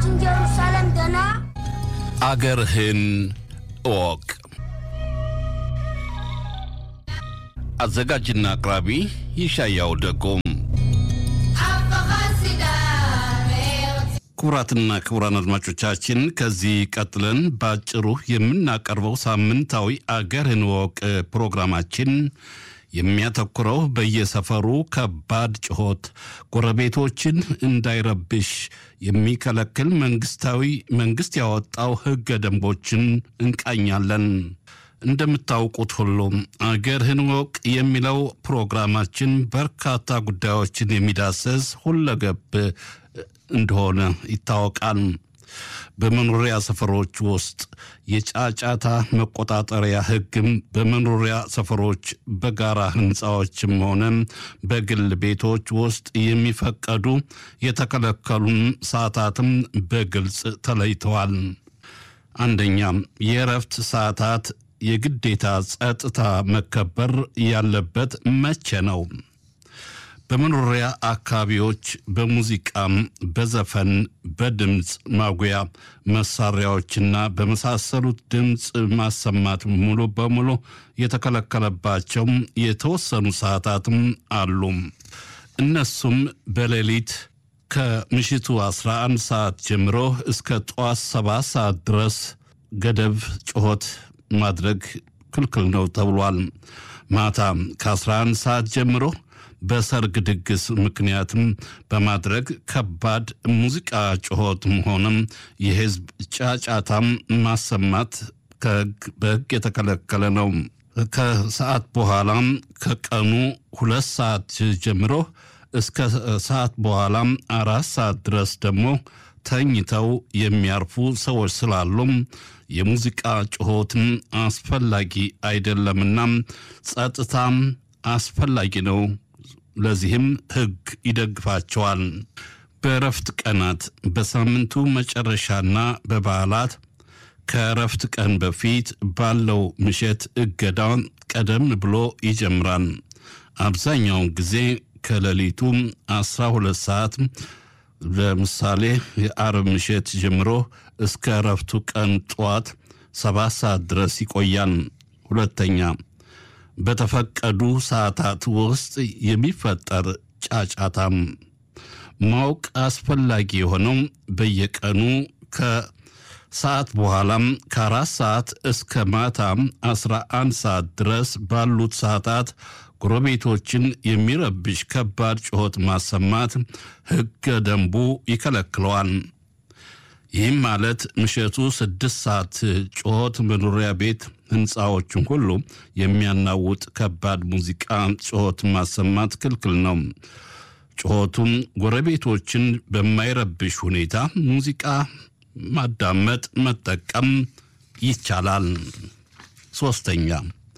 ኢየሩሳሌም ደና አገርህን እወቅ። አዘጋጅና አቅራቢ ይሻያው ደጎም። ክቡራትና ክቡራን አድማጮቻችን ከዚህ ቀጥለን በአጭሩ የምናቀርበው ሳምንታዊ አገርህን እወቅ ፕሮግራማችን የሚያተኩረው በየሰፈሩ ከባድ ጩኸት ጎረቤቶችን እንዳይረብሽ የሚከለክል መንግስታዊ መንግስት ያወጣው ህገ ደንቦችን እንቃኛለን። እንደምታውቁት ሁሉ አገርህን እወቅ የሚለው ፕሮግራማችን በርካታ ጉዳዮችን የሚዳሰስ ሁለገብ እንደሆነ ይታወቃል። በመኖሪያ ሰፈሮች ውስጥ የጫጫታ መቆጣጠሪያ ህግም በመኖሪያ ሰፈሮች በጋራ ህንፃዎችም ሆነ በግል ቤቶች ውስጥ የሚፈቀዱ የተከለከሉም ሰዓታትም በግልጽ ተለይተዋል። አንደኛ የእረፍት ሰዓታት የግዴታ ጸጥታ መከበር ያለበት መቼ ነው? በመኖሪያ አካባቢዎች በሙዚቃም፣ በዘፈን፣ በድምፅ ማጉያ መሳሪያዎችና በመሳሰሉት ድምፅ ማሰማት ሙሉ በሙሉ የተከለከለባቸው የተወሰኑ ሰዓታትም አሉ። እነሱም በሌሊት ከምሽቱ 11 ሰዓት ጀምሮ እስከ ጠዋት 7 ሰዓት ድረስ ገደብ ጩኸት ማድረግ ክልክል ነው ተብሏል። ማታ ከ11 ሰዓት ጀምሮ በሰርግ ድግስ ምክንያትም በማድረግ ከባድ ሙዚቃ ጩኸትም ሆነም የህዝብ ጫጫታም ማሰማት በህግ የተከለከለ ነው። ከሰዓት በኋላም ከቀኑ ሁለት ሰዓት ጀምሮ እስከ ሰዓት በኋላም አራት ሰዓት ድረስ ደግሞ ተኝተው የሚያርፉ ሰዎች ስላሉም የሙዚቃ ጩኸትም አስፈላጊ አይደለምና ጸጥታም አስፈላጊ ነው። ለዚህም ህግ ይደግፋቸዋል። በእረፍት ቀናት በሳምንቱ መጨረሻና በበዓላት ከእረፍት ቀን በፊት ባለው ምሽት እገዳውን ቀደም ብሎ ይጀምራል። አብዛኛውን ጊዜ ከሌሊቱ 12 ሰዓት ለምሳሌ የአርብ ምሽት ጀምሮ እስከ እረፍቱ ቀን ጠዋት ሰባት ሰዓት ድረስ ይቆያል። ሁለተኛ በተፈቀዱ ሰዓታት ውስጥ የሚፈጠር ጫጫታም ማወቅ አስፈላጊ የሆነው በየቀኑ ከሰዓት በኋላም ከአራት ሰዓት እስከ ማታም አስራ አንድ ሰዓት ድረስ ባሉት ሰዓታት ጎረቤቶችን የሚረብሽ ከባድ ጩኸት ማሰማት ሕገ ደንቡ ይከለክለዋል። ይህም ማለት ምሽቱ ስድስት ሰዓት ጩኸት መኖሪያ ቤት ህንፃዎችን ሁሉ የሚያናውጥ ከባድ ሙዚቃ ጩኸት ማሰማት ክልክል ነው። ጩኸቱም ጎረቤቶችን በማይረብሽ ሁኔታ ሙዚቃ ማዳመጥ፣ መጠቀም ይቻላል። ሶስተኛ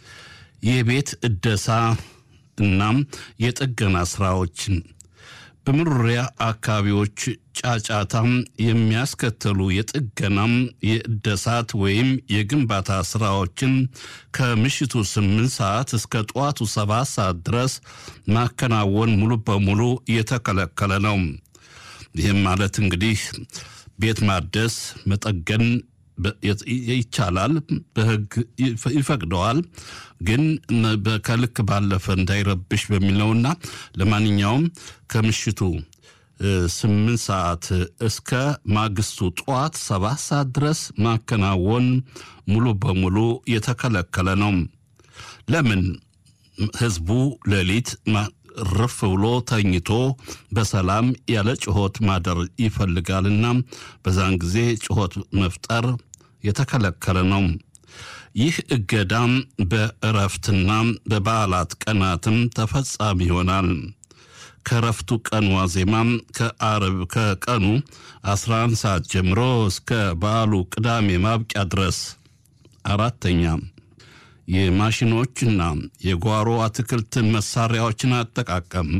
የቤት እደሳ እናም የጥገና ስራዎችን በመኖሪያ አካባቢዎች ጫጫታም የሚያስከተሉ የጥገናም የእደሳት ወይም የግንባታ ስራዎችን ከምሽቱ ስምንት ሰዓት እስከ ጠዋቱ ሰባት ሰዓት ድረስ ማከናወን ሙሉ በሙሉ የተከለከለ ነው። ይህም ማለት እንግዲህ ቤት ማደስ መጠገን ይቻላል፣ በህግ ይፈቅደዋል። ግን ከልክ ባለፈ እንዳይረብሽ በሚለውና ለማንኛውም ከምሽቱ ስምንት ሰዓት እስከ ማግስቱ ጠዋት ሰባት ሰዓት ድረስ ማከናወን ሙሉ በሙሉ የተከለከለ ነው። ለምን? ህዝቡ ሌሊት ርፍ ብሎ ተኝቶ በሰላም ያለ ጩኸት ማደር ይፈልጋልና በዛን ጊዜ ጩኸት መፍጠር የተከለከለ ነው። ይህ እገዳም በእረፍትና በበዓላት ቀናትም ተፈጻሚ ይሆናል። ከእረፍቱ ቀን ዋዜማም ከአርብ ከቀኑ 11 ሰዓት ጀምሮ እስከ በዓሉ ቅዳሜ ማብቂያ ድረስ። አራተኛ የማሽኖችና የጓሮ አትክልት መሳሪያዎችን አጠቃቀም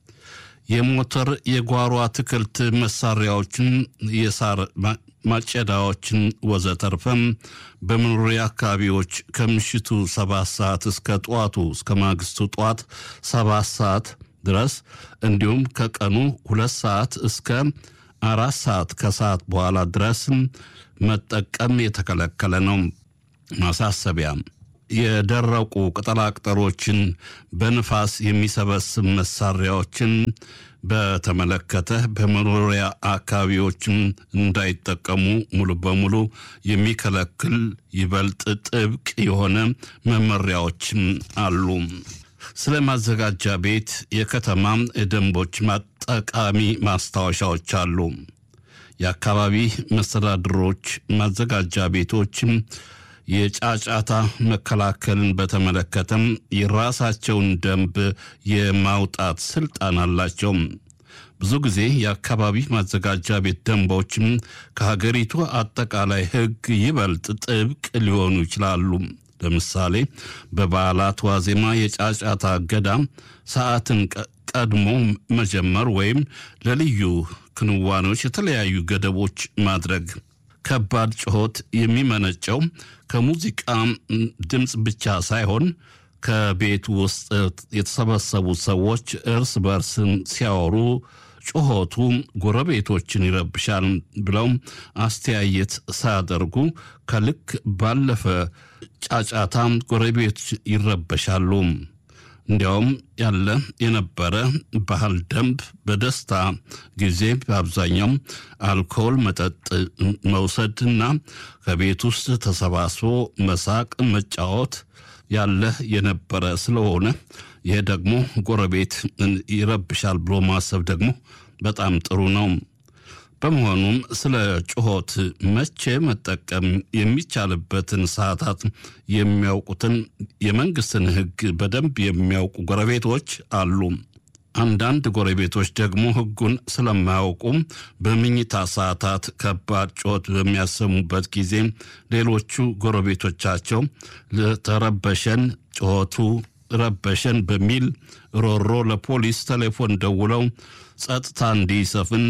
የሞተር የጓሮ አትክልት መሳሪያዎችን የሳር ማጨዳዎችን ወዘተርፈም በመኖሪያ አካባቢዎች ከምሽቱ ሰባት ሰዓት እስከ ጠዋቱ እስከ ማግስቱ ጠዋት ሰባት ሰዓት ድረስ እንዲሁም ከቀኑ ሁለት ሰዓት እስከ አራት ሰዓት ከሰዓት በኋላ ድረስ መጠቀም የተከለከለ ነው። ማሳሰቢያ የደረቁ ቅጠላቅጠሎችን በንፋስ የሚሰበስብ መሳሪያዎችን በተመለከተ በመኖሪያ አካባቢዎችም እንዳይጠቀሙ ሙሉ በሙሉ የሚከለክል ይበልጥ ጥብቅ የሆነ መመሪያዎችም አሉ። ስለ ማዘጋጃ ቤት የከተማ ደንቦች ጠቃሚ ማስታወሻዎች አሉ። የአካባቢ መስተዳድሮች ማዘጋጃ ቤቶችም የጫጫታ መከላከልን በተመለከተም የራሳቸውን ደንብ የማውጣት ስልጣን አላቸው። ብዙ ጊዜ የአካባቢ ማዘጋጃ ቤት ደንቦችም ከሀገሪቱ አጠቃላይ ሕግ ይበልጥ ጥብቅ ሊሆኑ ይችላሉ። ለምሳሌ በበዓላት ዋዜማ የጫጫታ እገዳ ሰዓትን ቀድሞ መጀመር ወይም ለልዩ ክንዋኔዎች የተለያዩ ገደቦች ማድረግ። ከባድ ጩኸት የሚመነጨው ከሙዚቃ ድምፅ ብቻ ሳይሆን ከቤት ውስጥ የተሰበሰቡ ሰዎች እርስ በርስ ሲያወሩ ጩኸቱ ጎረቤቶችን ይረብሻል ብለው አስተያየት ሳያደርጉ ከልክ ባለፈ ጫጫታ ጎረቤቶች ይረበሻሉ። እንዲያውም ያለ የነበረ ባህል ደንብ በደስታ ጊዜ በአብዛኛው አልኮል መጠጥ መውሰድና ከቤት ውስጥ ተሰባስቦ መሳቅ፣ መጫወት ያለ የነበረ ስለሆነ ይሄ ደግሞ ጎረቤት ይረብሻል ብሎ ማሰብ ደግሞ በጣም ጥሩ ነው። በመሆኑም ስለ ጩኸት መቼ መጠቀም የሚቻልበትን ሰዓታት የሚያውቁትን የመንግስትን ሕግ በደንብ የሚያውቁ ጎረቤቶች አሉ። አንዳንድ ጎረቤቶች ደግሞ ሕጉን ስለማያውቁ በምኝታ ሰዓታት ከባድ ጩኸት በሚያሰሙበት ጊዜ ሌሎቹ ጎረቤቶቻቸው ተረበሸን፣ ጩኸቱ ረበሸን በሚል ሮሮ ለፖሊስ ቴሌፎን ደውለው ጸጥታ እንዲሰፍን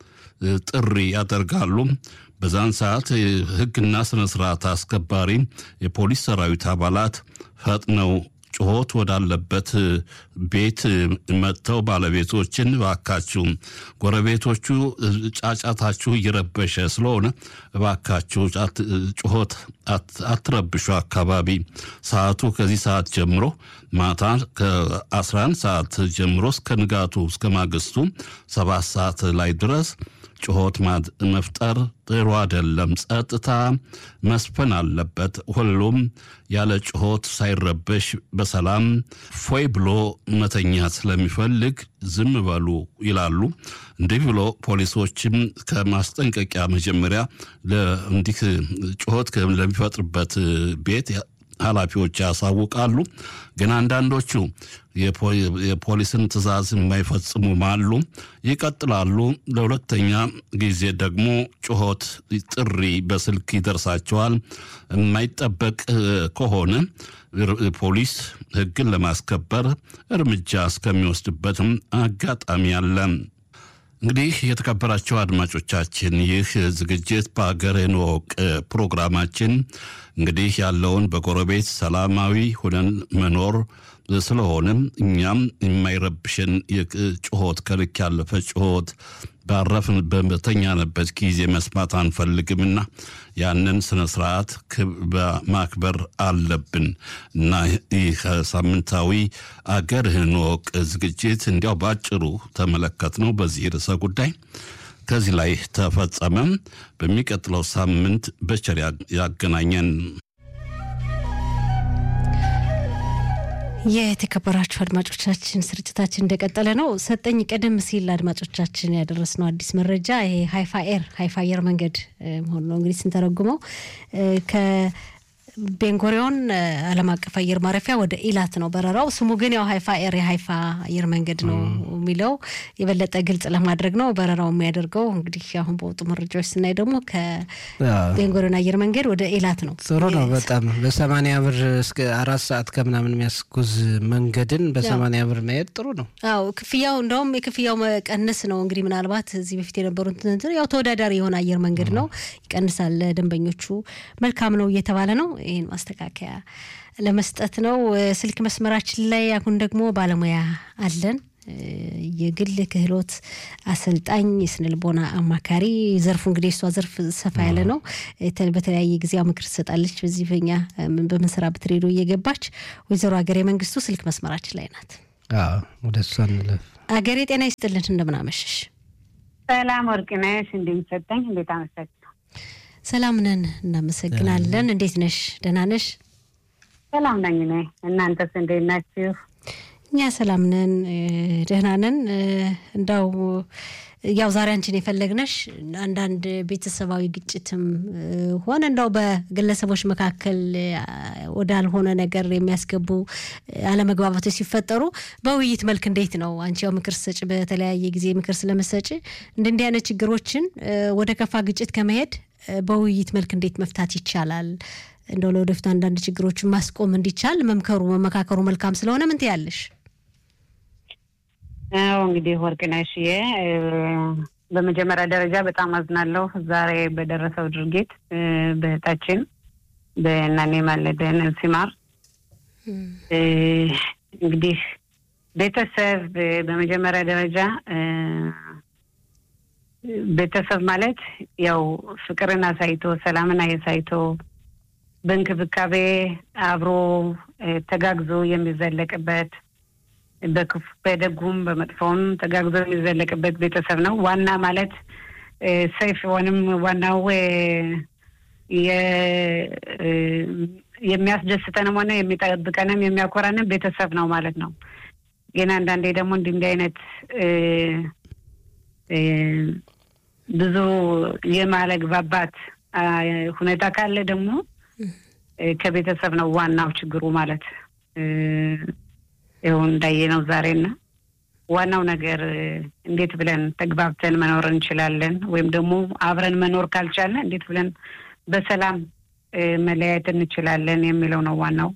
ጥሪ ያደርጋሉ። በዛን ሰዓት ሕግና ስነ ስርዓት አስከባሪ የፖሊስ ሰራዊት አባላት ፈጥነው ጩኸት ወዳለበት ቤት መጥተው ባለቤቶችን እባካችሁ ጎረቤቶቹ ጫጫታችሁ እየረበሸ ስለሆነ እባካችሁ ጩኸት አትረብሹ፣ አካባቢ ሰዓቱ ከዚህ ሰዓት ጀምሮ ማታ ከ11 ሰዓት ጀምሮ እስከ ንጋቱ እስከ ማግስቱ ሰባት ሰዓት ላይ ድረስ ጩኸት መፍጠር ጥሩ አይደለም። ጸጥታ መስፈን አለበት። ሁሉም ያለ ጩኸት ሳይረበሽ በሰላም ፎይ ብሎ መተኛት ስለሚፈልግ ዝም በሉ ይላሉ። እንዲህ ብሎ ፖሊሶችም ከማስጠንቀቂያ መጀመሪያ እንዲህ ጩኸት ለሚፈጥርበት ቤት ኃላፊዎች ያሳውቃሉ። ግን አንዳንዶቹ የፖሊስን ትዕዛዝ የማይፈጽሙም አሉ፣ ይቀጥላሉ። ለሁለተኛ ጊዜ ደግሞ ጩኸት ጥሪ በስልክ ይደርሳቸዋል። የማይጠበቅ ከሆነ ፖሊስ ሕግን ለማስከበር እርምጃ እስከሚወስድበትም አጋጣሚ አለ። እንግዲህ የተከበራቸው አድማጮቻችን ይህ ዝግጅት በሀገርህን እወቅ ፕሮግራማችን እንግዲህ ያለውን በጎረቤት ሰላማዊ ሆነን መኖር ስለሆነም እኛም የማይረብሽን ጩኸት ከልክ ያለፈ ጩኸት ባረፍን በተኛንበት ጊዜ መስማት አንፈልግምና ያንን ስነ ስርዓት ማክበር አለብን እና ይህ ሳምንታዊ አገርህን እወቅ ዝግጅት እንዲያው በአጭሩ ተመለከት ነው በዚህ ርዕሰ ጉዳይ ከዚህ ላይ ተፈጸመም። በሚቀጥለው ሳምንት በቸር ያገናኘን። የተከበራችሁ አድማጮቻችን ስርጭታችን እንደቀጠለ ነው። ሰጠኝ ቀደም ሲል አድማጮቻችን ያደረስነው አዲስ መረጃ ይሄ ሀይፋ ኤር ሀይፋ አየር መንገድ መሆኑ ነው እንግዲህ ስንተረጉመው ቤንጎሪዮን ዓለም አቀፍ አየር ማረፊያ ወደ ኢላት ነው በረራው። ስሙ ግን ያው ሀይፋ ኤር የሀይፋ አየር መንገድ ነው የሚለው የበለጠ ግልጽ ለማድረግ ነው። በረራው የሚያደርገው እንግዲህ አሁን በወጡ መረጃዎች ስናይ ደግሞ ከቤንጎሪዮን አየር መንገድ ወደ ኢላት ነው። ጥሩ ነው በጣም በሰማንያ ብር እስከ አራት ሰዓት ከምናምን የሚያስጉዝ መንገድን በሰማንያ ብር መሄድ ጥሩ ነው። አዎ ክፍያው እንደውም የክፍያው መቀነስ ነው እንግዲህ ምናልባት እዚህ በፊት የነበሩት ያው ተወዳዳሪ የሆነ አየር መንገድ ነው ይቀንሳል፣ ደንበኞቹ መልካም ነው እየተባለ ነው። ይህን ማስተካከያ ለመስጠት ነው። ስልክ መስመራችን ላይ አሁን ደግሞ ባለሙያ አለን። የግል ክህሎት አሰልጣኝ፣ የስነልቦና አማካሪ ዘርፉ እንግዲህ እሷ ዘርፍ ሰፋ ያለ ነው። በተለያየ ጊዜ ምክር ትሰጣለች። በዚህ በኛ በምንሰራበት ሬዲዮ እየገባች ወይዘሮ ሀገሬ መንግስቱ ስልክ መስመራችን ላይ ናት። ወደ እሷ እንለፍ። ሀገሬ ጤና ይስጥልን፣ እንደምናመሸሽ። ሰላም ወርቅነሽ፣ እንደሚሰጠኝ እንዴት አመሰግ ሰላም ነን፣ እናመሰግናለን። እንዴት ነሽ? ደህና ነሽ? ሰላም ነኝ እኔ። እናንተስ እንዴት ናችሁ? እኛ ሰላም ነን፣ ደህና ነን። እንዳው ያው ዛሬ አንቺን የፈለግነሽ አንዳንድ ቤተሰባዊ ግጭትም ሆነ እንዳው በግለሰቦች መካከል ወዳልሆነ ነገር የሚያስገቡ አለመግባባቶች ሲፈጠሩ በውይይት መልክ እንዴት ነው አንቺ ያው ምክር ሰጭ በተለያየ ጊዜ ምክር ስለመሰጭ እንደ እንዲህ አይነት ችግሮችን ወደ ከፋ ግጭት ከመሄድ በውይይት መልክ እንዴት መፍታት ይቻላል? እንደው ለወደፊቱ አንዳንድ ችግሮችን ማስቆም እንዲቻል መምከሩ መመካከሩ መልካም ስለሆነ ምን ትያለሽ? አዎ እንግዲህ ወርቅነሽዬ በመጀመሪያ ደረጃ በጣም አዝናለሁ ዛሬ በደረሰው ድርጊት በእህታችን በእናኔ ማለደን ሲማር እንግዲህ ቤተሰብ በመጀመሪያ ደረጃ ቤተሰብ ማለት ያው ፍቅርን አሳይቶ ሰላምን አሳይቶ በእንክብካቤ አብሮ ተጋግዞ የሚዘለቅበት በክፉ በደጉም በመጥፎውም ተጋግዞ የሚዘለቅበት ቤተሰብ ነው። ዋና ማለት ሰይፍ ወይም ዋናው የሚያስደስተንም ሆነ የሚጠብቀንም የሚያኮራንም ቤተሰብ ነው ማለት ነው። ግን አንዳንዴ ደግሞ እንዲህ እንዲህ አይነት ብዙ የማለግባባት ሁኔታ ካለ ደግሞ ከቤተሰብ ነው ዋናው ችግሩ ማለት ይኸው እንዳየነው ዛሬና ዋናው ነገር እንዴት ብለን ተግባብተን መኖር እንችላለን፣ ወይም ደግሞ አብረን መኖር ካልቻለን እንዴት ብለን በሰላም መለያየት እንችላለን የሚለው ነው ዋናው።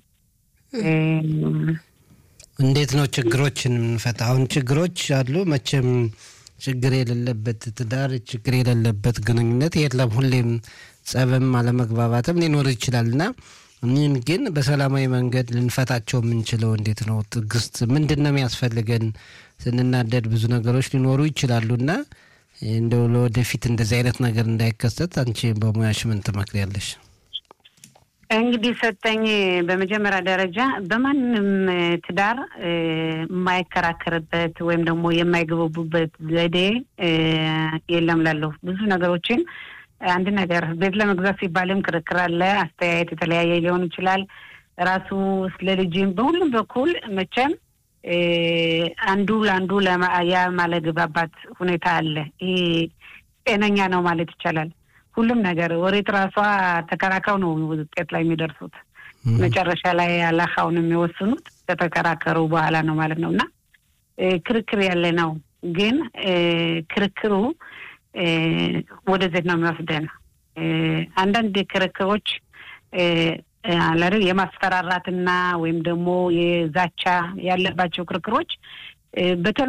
እንዴት ነው ችግሮችን የምንፈታ? አሁን ችግሮች አሉ መቼም ችግር የሌለበት ትዳር፣ ችግር የሌለበት ግንኙነት የለም። ሁሌም ጸብም አለመግባባትም ሊኖር ይችላል እና እኒህን ግን በሰላማዊ መንገድ ልንፈታቸው የምንችለው እንዴት ነው? ትዕግስት ምንድን ነው የሚያስፈልገን? ስንናደድ ብዙ ነገሮች ሊኖሩ ይችላሉ እና እንደው ለወደፊት እንደዚህ አይነት ነገር እንዳይከሰት አንቺ በሙያሽ ምን ትመክሪያለሽ? እንግዲህ ሰጠኝ በመጀመሪያ ደረጃ በማንም ትዳር የማይከራከርበት ወይም ደግሞ የማይገቡቡበት ዘዴ የለም ላለሁ ብዙ ነገሮችን አንድ ነገር ቤት ለመግዛት ሲባልም ክርክር አለ። አስተያየት የተለያየ ሊሆን ይችላል። ራሱ ስለ ልጅም በሁሉም በኩል መቼም አንዱ ለአንዱ ያለመግባባት ሁኔታ አለ። ይሄ ጤነኛ ነው ማለት ይቻላል። ሁሉም ነገር ወሬት ራሷ ተከራክረው ነው ውጤት ላይ የሚደርሱት። መጨረሻ ላይ አላኻውን የሚወስኑት ከተከራከሩ በኋላ ነው ማለት ነው እና ክርክር ያለ ነው። ግን ክርክሩ ወደ ዜት ነው የሚወስደን። አንዳንድ ክርክሮች አላሪ የማስፈራራትና ወይም ደግሞ የዛቻ ያለባቸው ክርክሮች በቶሎ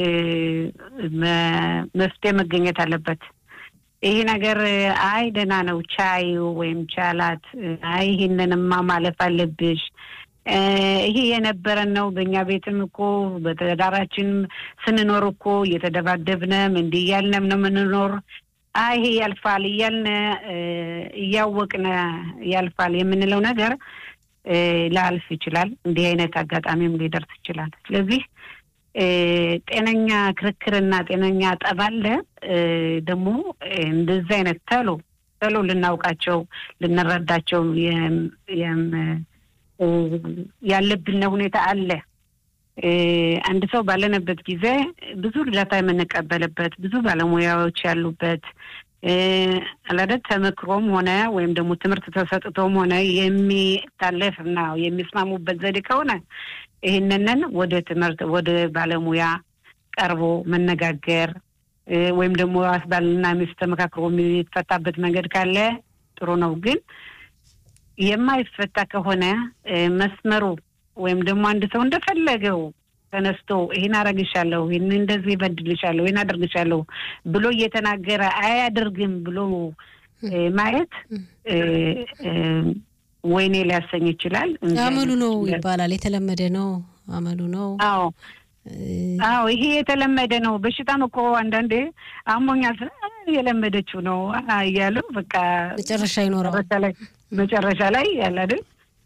መፍትሄ መገኘት አለበት። ይሄ ነገር አይ ደህና ነው ቻዩ ወይም ቻላት፣ አይ ይህንንማ ማለፍ አለብሽ ይሄ የነበረን ነው። በእኛ ቤትም እኮ በተዳራችን ስንኖር እኮ እየተደባደብንም እንዲህ እያልንም ነው የምንኖር። አይ ይሄ ያልፋል እያልን እያወቅን ያልፋል የምንለው ነገር ላልፍ ይችላል። እንዲህ አይነት አጋጣሚም ሊደርስ ይችላል። ስለዚህ ጤነኛ ክርክርና ጤነኛ ጠብ አለ። ደግሞ እንደዚህ አይነት ተሎ ተሎ ልናውቃቸው ልንረዳቸው ያለብን ሁኔታ አለ። አንድ ሰው ባለንበት ጊዜ ብዙ እርዳታ የምንቀበልበት ብዙ ባለሙያዎች ያሉበት አላደት ተመክሮም ሆነ ወይም ደግሞ ትምህርት ተሰጥቶም ሆነ የሚታለፍ እና የሚስማሙበት ዘዴ ከሆነ ይህንንን ወደ ትምህርት ወደ ባለሙያ ቀርቦ መነጋገር ወይም ደግሞ ባልና ሚስት ተመካክሮ የሚፈታበት መንገድ ካለ ጥሩ ነው። ግን የማይፈታ ከሆነ መስመሩ ወይም ደግሞ አንድ ሰው እንደፈለገው ተነስቶ ይህን አረግሻለሁ፣ ይህን እንደዚህ ይበድልሻለሁ፣ ይህን አደርግሻለሁ ብሎ እየተናገረ አያደርግም ብሎ ማየት ወይኔ ሊያሰኝ ይችላል። አመሉ ነው ይባላል። የተለመደ ነው፣ አመሉ ነው። አዎ አዎ ይሄ የተለመደ ነው። በሽታም እኮ አንዳንዴ አሞኛል የለመደችው ነው እያሉ በቃ መጨረሻ ይኖረዋል። መጨረሻ ላይ ያለ አይደል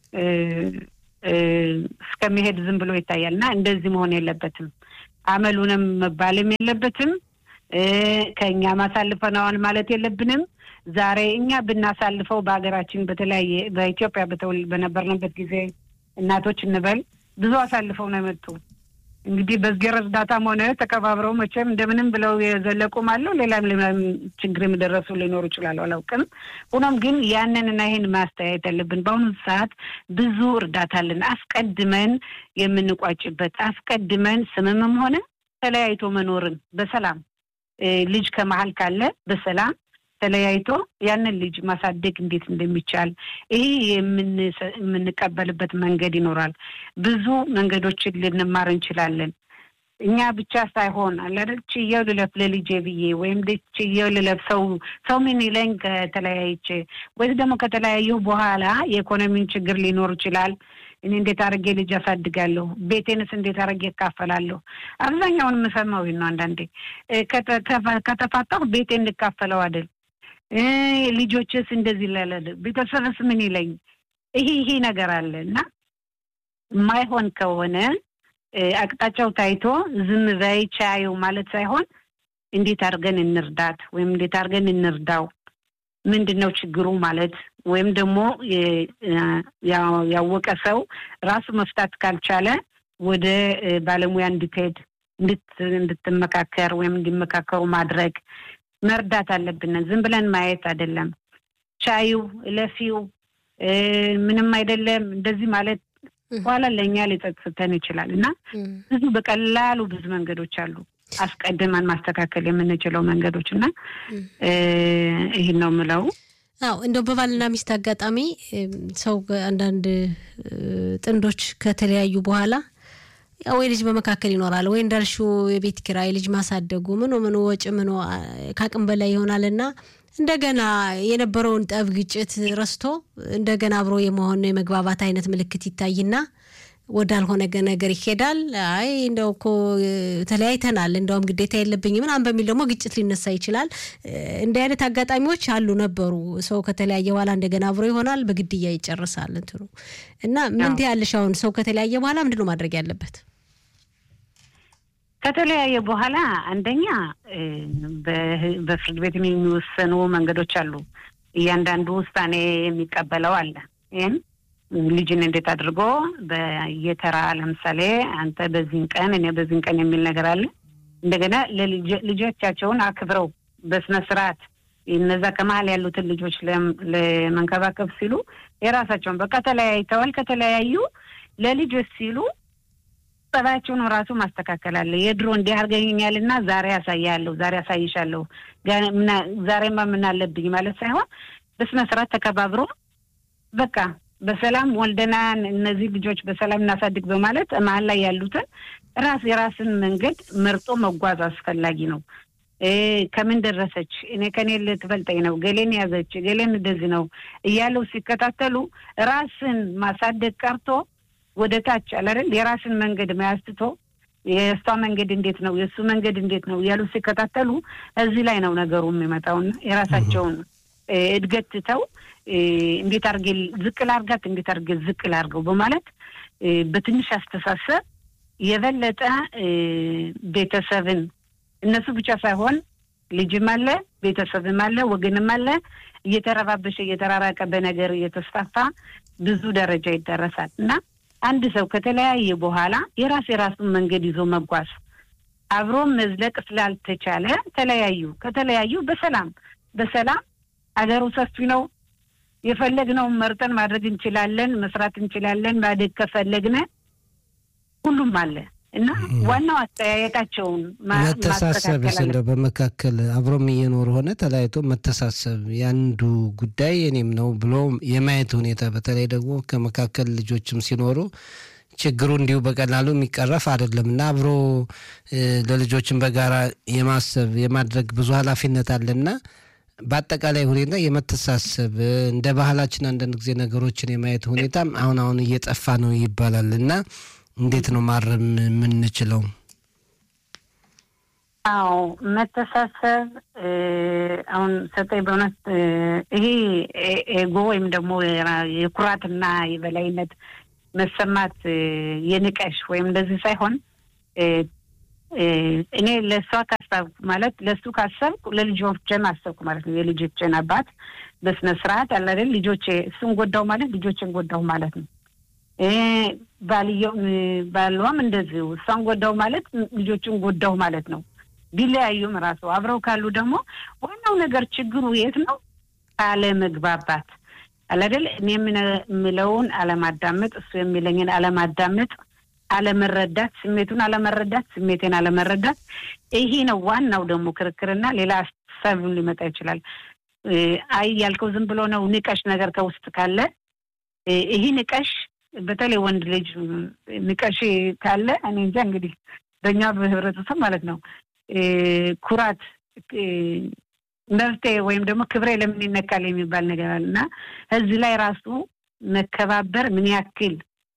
እስከሚሄድ ዝም ብሎ ይታያል። እና እንደዚህ መሆን የለበትም። አመሉንም መባልም የለበትም። ከእኛ ማሳልፈነዋል ማለት የለብንም። ዛሬ እኛ ብናሳልፈው በሀገራችን በተለያየ በኢትዮጵያ በነበርንበት ጊዜ እናቶች እንበል ብዙ አሳልፈው ነው የመጡ። እንግዲህ በእግዜር እርዳታም ሆነ ተከባብረው መቼም እንደምንም ብለው የዘለቁም አለው። ሌላም ሌላም ችግር የደረሱ ሊኖሩ ይችላሉ፣ አላውቅም። ሆኖም ግን ያንንና ይህን ማስተያየት ያለብን በአሁኑ ሰዓት ብዙ እርዳታ አለን። አስቀድመን የምንቋጭበት አስቀድመን ስምምም ሆነ ተለያይቶ መኖርን በሰላም ልጅ ከመሀል ካለ በሰላም ተለያይቶ ያንን ልጅ ማሳደግ እንዴት እንደሚቻል ይሄ የምንቀበልበት መንገድ ይኖራል። ብዙ መንገዶችን ልንማር እንችላለን። እኛ ብቻ ሳይሆን አላደል ችየው ልለፍ ለልጄ ብዬ ወይም ችየው ልለፍ ሰው ሰው ምን ይለኝ ከተለያይቼ ወይስ ደግሞ ከተለያየሁ በኋላ የኢኮኖሚን ችግር ሊኖር ይችላል። እኔ እንዴት አድርጌ ልጅ አሳድጋለሁ? ቤቴንስ እንዴት አድርጌ እካፈላለሁ? አብዛኛውን የምሰማው ነው። አንዳንዴ ከተፋታሁ ቤቴን እንካፈለው አይደል ልጆችስ እንደዚህ ላላለ ቤተሰብስ ምን ይለኝ? ይሄ ይሄ ነገር አለ እና የማይሆን ከሆነ አቅጣጫው ታይቶ ዝም በይ ቻዩ ማለት ሳይሆን እንዴት አድርገን እንርዳት ወይም እንዴት አድርገን እንርዳው፣ ምንድን ነው ችግሩ ማለት ወይም ደግሞ ያወቀ ሰው ራሱ መፍታት ካልቻለ ወደ ባለሙያ እንድትሄድ እንድትመካከር ወይም እንዲመካከሩ ማድረግ መርዳት አለብን። ዝም ብለን ማየት አይደለም። ቻዩ እለፊው ምንም አይደለም እንደዚህ ማለት በኋላ ለእኛ ሊጸጽተን ይችላል እና ብዙ በቀላሉ ብዙ መንገዶች አሉ አስቀድመን ማስተካከል የምንችለው መንገዶች እና ይህን ነው የምለው። አዎ እንደው በባልና ሚስት አጋጣሚ ሰው አንዳንድ ጥንዶች ከተለያዩ በኋላ ወይ ልጅ በመካከል ይኖራል ወይ እንዳልሽው የቤት ኪራይ ልጅ ማሳደጉ ምኖ ምኖ ወጪ ምኖ ከአቅም በላይ ይሆናልና እንደገና የነበረውን ጠብ ግጭት ረስቶ እንደገና አብሮ የመሆን የመግባባት አይነት ምልክት ይታይና ወዳልሆነ ነገር ይሄዳል። አይ እንደው እኮ ተለያይተናል፣ እንደውም ግዴታ የለብኝ ምናምን በሚል ደግሞ ግጭት ሊነሳ ይችላል። እንዲህ አይነት አጋጣሚዎች አሉ ነበሩ። ሰው ከተለያየ በኋላ እንደገና አብሮ ይሆናል፣ በግድያ ይጨርሳል እንትኑ እና ምን ትያለሽ? አሁን ሰው ከተለያየ በኋላ ምንድን ነው ማድረግ ያለበት? ከተለያየ በኋላ አንደኛ በፍርድ ቤት የሚወሰኑ መንገዶች አሉ። እያንዳንዱ ውሳኔ የሚቀበለው አለ። ይህም ልጅን እንዴት አድርጎ በየተራ ለምሳሌ አንተ በዚህን ቀን እኔ በዚህን ቀን የሚል ነገር አለ። እንደገና ልጆቻቸውን አክብረው በስነ ስርዓት እነዛ ከመሀል ያሉትን ልጆች ለመንከባከብ ሲሉ የራሳቸውን በቃ ተለያይተዋል። ከተለያዩ ለልጆች ሲሉ ጸባያቸውን ራሱ ማስተካከል አለ። የድሮ እንዲህ አድርገኛል እና ዛሬ ያሳያለሁ፣ ዛሬ ያሳይሻለሁ፣ ዛሬማ ምን አለብኝ ማለት ሳይሆን በስነ ስርዓት ተከባብሮ በቃ በሰላም ወልደናን እነዚህ ልጆች በሰላም እናሳድግ በማለት መሀል ላይ ያሉትን ራስ የራስን መንገድ መርጦ መጓዝ አስፈላጊ ነው። ከምን ደረሰች፣ እኔ ከኔ ልትበልጠኝ ነው፣ ገሌን ያዘች፣ ገሌን እንደዚህ ነው እያሉ ሲከታተሉ ራስን ማሳደግ ቀርቶ ወደ ታች አላደል የራስን መንገድ መያዝ ትቶ የእሷ መንገድ እንዴት ነው የእሱ መንገድ እንዴት ነው እያሉ ሲከታተሉ እዚህ ላይ ነው ነገሩ የሚመጣውና የራሳቸውን እድገት ትተው እንዴት አድርጌ ዝቅ ላርጋት እንዴት አድርጌ ዝቅ ላርገው በማለት በትንሽ አስተሳሰብ የበለጠ ቤተሰብን እነሱ ብቻ ሳይሆን ልጅም አለ ቤተሰብም አለ ወገንም አለ እየተረባበሸ እየተራራቀ በነገር እየተስፋፋ ብዙ ደረጃ ይደረሳል እና አንድ ሰው ከተለያየ በኋላ የራስ የራሱን መንገድ ይዞ መጓዝ አብሮ መዝለቅ ስላልተቻለ ተለያዩ። ከተለያዩ በሰላም በሰላም አገሩ ሰፊ ነው። የፈለግነውን መርጠን ማድረግ እንችላለን፣ መስራት እንችላለን። ማደግ ከፈለግነ ሁሉም አለ እና ዋናው አስተያየታቸውን መተሳሰብስ እንደው በመካከል አብሮም እየኖሩ ሆነ ተለያይቶ መተሳሰብ የአንዱ ጉዳይ የኔም ነው ብሎ የማየት ሁኔታ በተለይ ደግሞ ከመካከል ልጆችም ሲኖሩ ችግሩ እንዲሁ በቀላሉ የሚቀረፍ አይደለም እና አብሮ ለልጆችን በጋራ የማሰብ የማድረግ ብዙ ኃላፊነት አለና በአጠቃላይ ሁኔታ የመተሳሰብ እንደ ባህላችን አንዳንድ ጊዜ ነገሮችን የማየት ሁኔታም አሁን አሁን እየጠፋ ነው ይባላል እና እንዴት ነው ማረም የምንችለው? አዎ መተሳሰብ አሁን ሰጠኝ በእውነት ይሄ ኤጎ ወይም ደግሞ የኩራትና የበላይነት መሰማት የንቀሽ ወይም እንደዚህ ሳይሆን እኔ ለእሷ ካሰብኩ ማለት ለእሱ ካሰብኩ ለልጆቼም አሰብኩ ማለት ነው። የልጆቼን አባት በስነ ስርዓት አለ አይደል? ልጆቼ እሱን ጎዳው ማለት ልጆቼን ጎዳው ማለት ነው። ባልየው ባሏም እንደዚሁ እሷን ጎዳው ማለት ልጆችን ጎዳው ማለት ነው። ቢለያዩም ራሱ አብረው ካሉ ደግሞ ዋናው ነገር ችግሩ የት ነው? አለመግባባት አለ አይደል? እኔ የምለውን አለማዳመጥ፣ እሱ የሚለኝን አለማዳመጥ አለመረዳት፣ ስሜቱን አለመረዳት፣ ስሜቴን አለመረዳት። ይሄ ነው ዋናው ደግሞ ክርክርና ሌላ ሀሳብ ሊመጣ ይችላል። አይ ያልከው ዝም ብሎ ነው ንቀሽ ነገር ከውስጥ ካለ ይሄ ንቀሽ፣ በተለይ ወንድ ልጅ ንቀሽ ካለ እኔ እንጃ እንግዲህ በእኛ በህብረተሰብ ማለት ነው ኩራት መብቴ ወይም ደግሞ ክብሬ ለምን ይነካል የሚባል ነገር አለ እና እዚህ ላይ ራሱ መከባበር ምን ያክል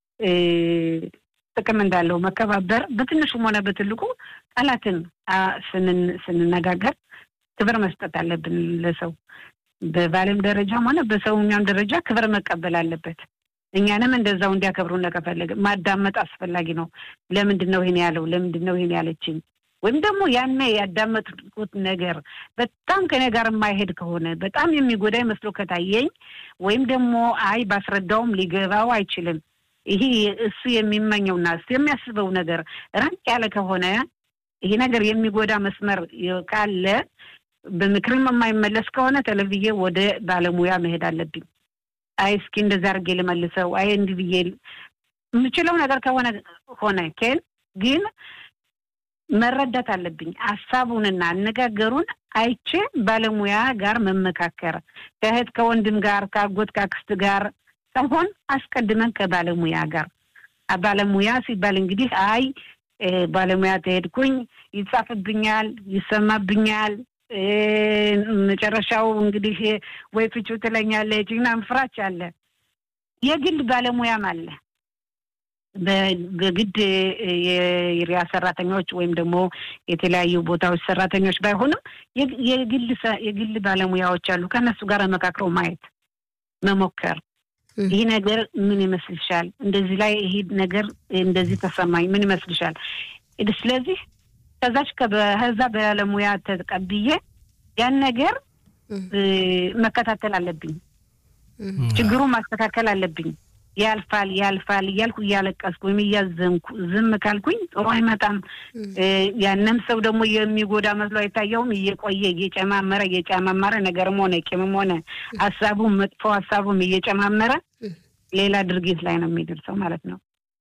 ጥቅም እንዳለው መከባበር በትንሹም ሆነ በትልቁ ቃላትን ስንነጋገር ክብር መስጠት አለብን ለሰው በባልም ደረጃም ሆነ በሰውኛም ደረጃ ክብር መቀበል አለበት። እኛንም እንደዛው እንዲያከብሩ ከፈለገ ማዳመጥ አስፈላጊ ነው። ለምንድን ነው ይሄን ያለው? ለምንድን ነው ይሄን ያለችኝ? ወይም ደግሞ ያኔ ያዳመጥኩት ነገር በጣም ከኔ ጋር የማይሄድ ከሆነ በጣም የሚጎዳኝ መስሎ ከታየኝ ወይም ደግሞ አይ ባስረዳውም ሊገባው አይችልም ይሄ እሱ የሚመኘውና እሱ የሚያስበው ነገር ራቅ ያለ ከሆነ ይሄ ነገር የሚጎዳ መስመር ካለ በምክርም የማይመለስ ከሆነ ተለብዬ ወደ ባለሙያ መሄድ አለብኝ። አይ እስኪ እንደዛ አድርጌ ልመልሰው፣ አይ እንዲህ ብዬ የምችለው ነገር ከሆነ ሆነ ኬን ግን መረዳት አለብኝ። ሀሳቡንና አነጋገሩን አይቼ ባለሙያ ጋር መመካከር ከእህት ከወንድም ጋር ከአጎት ከአክስት ጋር ሳይሆን አስቀድመን ከባለሙያ ጋር ባለሙያ ሲባል እንግዲህ አይ ባለሙያ ተሄድኩኝ ይጻፍብኛል፣ ይሰማብኛል፣ መጨረሻው እንግዲህ ወይ ፍቹ ትለኛለች ምናምን ፍራች አለ። የግል ባለሙያም አለ። በግድ የሪያ ሰራተኞች ወይም ደግሞ የተለያዩ ቦታዎች ሰራተኞች ባይሆንም የግል ባለሙያዎች አሉ። ከእነሱ ጋር መካክረው ማየት መሞከር ይህ ነገር ምን ይመስልሻል? እንደዚህ ላይ ይሄ ነገር እንደዚህ ተሰማኝ፣ ምን ይመስልሻል? ስለዚህ ከዛች ከዛ ባለሙያ ተቀብዬ ያን ነገር መከታተል አለብኝ። ችግሩን ማስተካከል አለብኝ። ያልፋል ያልፋል እያልኩ እያለቀስኩ ወይም እያዘንኩ ዝም ካልኩኝ ጥሩ አይመጣም። ያንም ሰው ደግሞ የሚጎዳ መስሎ አይታየውም። እየቆየ እየጨማመረ እየጨማመረ ነገርም ሆነ ቂምም ሆነ ሀሳቡም መጥፎ ሀሳቡም እየጨማመረ ሌላ ድርጊት ላይ ነው የሚደርሰው ማለት ነው።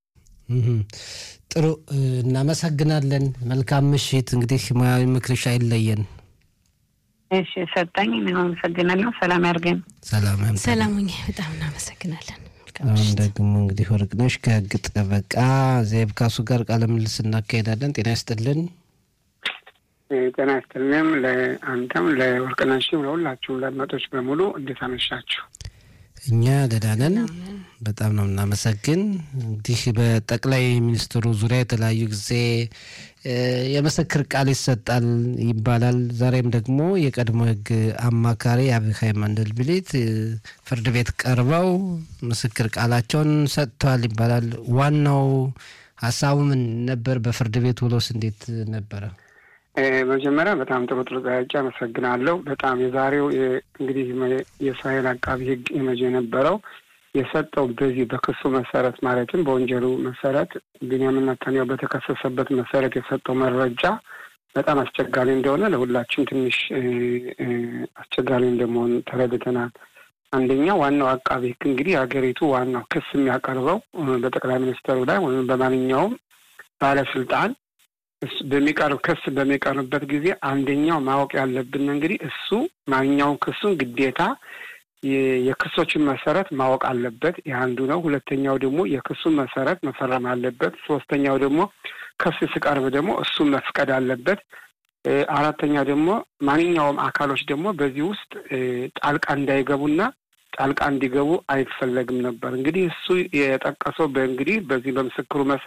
ጥሩ እናመሰግናለን። መልካም ምሽት። እንግዲህ ሙያዊ ምክርሽ አይለየን። እሺ ሰጠኝ። እኔም አመሰግናለሁ። ሰላም ያርገን። ሰላም ሰላሙኝ። በጣም እናመሰግናለን። አሁን ደግሞ እንግዲህ ወርቅነሽ ከህግ ጠበቃ ዜብ ካሱ ጋር ቃለ ምልልስ እናካሄዳለን። ጤና ይስጥልን። ጤና ይስጥልንም ለአንተም ለወርቅነሽም ለሁላችሁም ለአድማጮች በሙሉ እንዴት አመሻችሁ? እኛ ደህና ነን። በጣም ነው የምናመሰግን። እንግዲህ በጠቅላይ ሚኒስትሩ ዙሪያ የተለያዩ ጊዜ የምስክር ቃል ይሰጣል ይባላል። ዛሬም ደግሞ የቀድሞ ህግ አማካሪ አብሃይ መንደልብሊት ፍርድ ቤት ቀርበው ምስክር ቃላቸውን ሰጥተዋል ይባላል። ዋናው ሀሳቡ ምን ነበር? በፍርድ ቤት ውሎስ እንዴት ነበረ? መጀመሪያ በጣም ጥሩ ጥሩ ጥያቄ አመሰግናለሁ። በጣም የዛሬው እንግዲህ የእስራኤል አቃቢ ህግ የመጀ የነበረው የሰጠው በዚህ በክሱ መሰረት ማለትም በወንጀሉ መሰረት ቢንያሚን ኔታንያሁ በተከሰሰበት መሰረት የሰጠው መረጃ በጣም አስቸጋሪ እንደሆነ ለሁላችን ትንሽ አስቸጋሪ እንደመሆን ተረድተናል። አንደኛ ዋናው አቃቢ ህግ እንግዲህ የሀገሪቱ ዋናው ክስ የሚያቀርበው በጠቅላይ ሚኒስትሩ ላይ ወይም በማንኛውም ባለስልጣን በሚቀርብ ክስ በሚቀርብበት ጊዜ አንደኛው ማወቅ ያለብን እንግዲህ እሱ ማንኛውም ክሱን ግዴታ የክሶችን መሰረት ማወቅ አለበት። ይህ አንዱ ነው። ሁለተኛው ደግሞ የክሱን መሰረት መፈረም አለበት። ሶስተኛው ደግሞ ክስ ሲቀርብ ደግሞ እሱን መፍቀድ አለበት። አራተኛ ደግሞ ማንኛውም አካሎች ደግሞ በዚህ ውስጥ ጣልቃ እንዳይገቡና ጣልቃ እንዲገቡ አይፈለግም ነበር። እንግዲህ እሱ የጠቀሰው በእንግዲህ በዚህ በምስክሩ መሰረት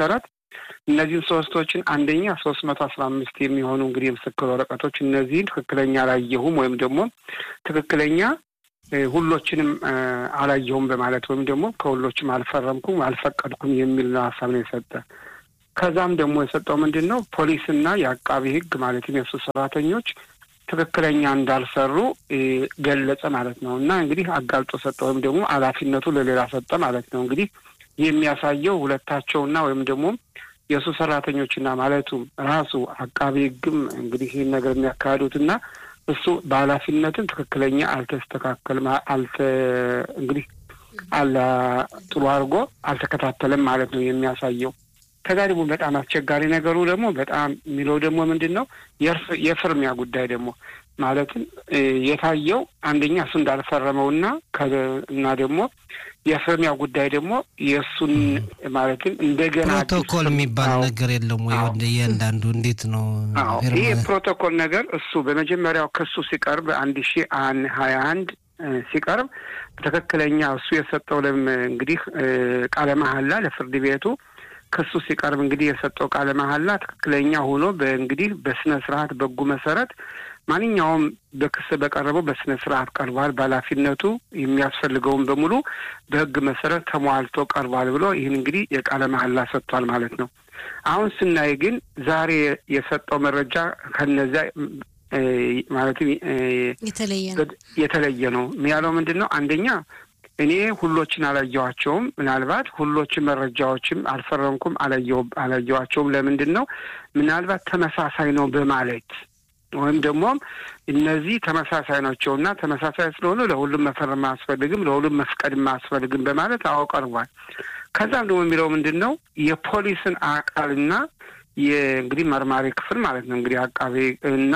እነዚህን ሶስቶችን አንደኛ ሶስት መቶ አስራ አምስት የሚሆኑ እንግዲህ የምስክር ወረቀቶች እነዚህን ትክክለኛ አላየሁም ወይም ደግሞ ትክክለኛ ሁሎችንም አላየሁም በማለት ወይም ደግሞ ከሁሎችም አልፈረምኩም አልፈቀድኩም የሚል ሀሳብ ነው የሰጠ። ከዛም ደግሞ የሰጠው ምንድን ነው ፖሊስና የአቃቢ ሕግ ማለትም የእሱ ሰራተኞች ትክክለኛ እንዳልሰሩ ገለጸ ማለት ነው። እና እንግዲህ አጋልጦ ሰጠ ወይም ደግሞ ኃላፊነቱ ለሌላ ሰጠ ማለት ነው። እንግዲህ የሚያሳየው ሁለታቸውና ወይም ደግሞ የእሱ ሰራተኞችና ማለቱም ራሱ አቃቢ ሕግም እንግዲህ ይህን ነገር የሚያካሂዱትና እሱ በኃላፊነትም ትክክለኛ አልተስተካከልም አልተ እንግዲህ አላ ጥሩ አድርጎ አልተከታተለም ማለት ነው የሚያሳየው። ከዛ ደግሞ በጣም አስቸጋሪ ነገሩ ደግሞ በጣም የሚለው ደግሞ ምንድን ነው የፍርሚያ ጉዳይ ደግሞ ማለትም የታየው አንደኛ እሱ እንዳልፈረመውና እና ደግሞ የፍርሚያ ጉዳይ ደግሞ የእሱን ማለትም እንደገና ፕሮቶኮል የሚባል ነገር የለም ወይ? ወደ እያንዳንዱ እንዴት ነው? ይህ የፕሮቶኮል ነገር እሱ በመጀመሪያው ክሱ ሲቀርብ አንድ ሺ ሀያ አንድ ሲቀርብ ትክክለኛ እሱ የሰጠው ለም እንግዲህ ቃለ መሀላ ለፍርድ ቤቱ ክሱ ሲቀርብ እንግዲህ የሰጠው ቃለ መሀላ ትክክለኛ ሆኖ በእንግዲህ በስነ ስርዓት በጉ መሰረት ማንኛውም በክስ በቀረበው በስነ ስርዓት ቀርቧል፣ በኃላፊነቱ የሚያስፈልገውን በሙሉ በህግ መሰረት ተሟልቶ ቀርቧል ብሎ ይህን እንግዲህ የቃለ መሀላ ሰጥቷል ማለት ነው። አሁን ስናይ ግን ዛሬ የሰጠው መረጃ ከነዚያ ማለትም የተለየ ነው። ያለው ምንድን ነው? አንደኛ እኔ ሁሎችን አላየኋቸውም። ምናልባት ሁሎችን መረጃዎችም አልፈረምኩም፣ አላየኋቸውም። ለምንድን ነው? ምናልባት ተመሳሳይ ነው በማለት ወይም ደግሞ እነዚህ ተመሳሳይ ናቸው እና ተመሳሳይ ስለሆኑ ለሁሉም መፈረም አያስፈልግም፣ ለሁሉም መፍቀድም አያስፈልግም በማለት አዎ ቀርቧል። ከዛም ደግሞ የሚለው ምንድን ነው የፖሊስን አካልና የእንግዲህ መርማሪ ክፍል ማለት ነው እንግዲህ አቃቤ እና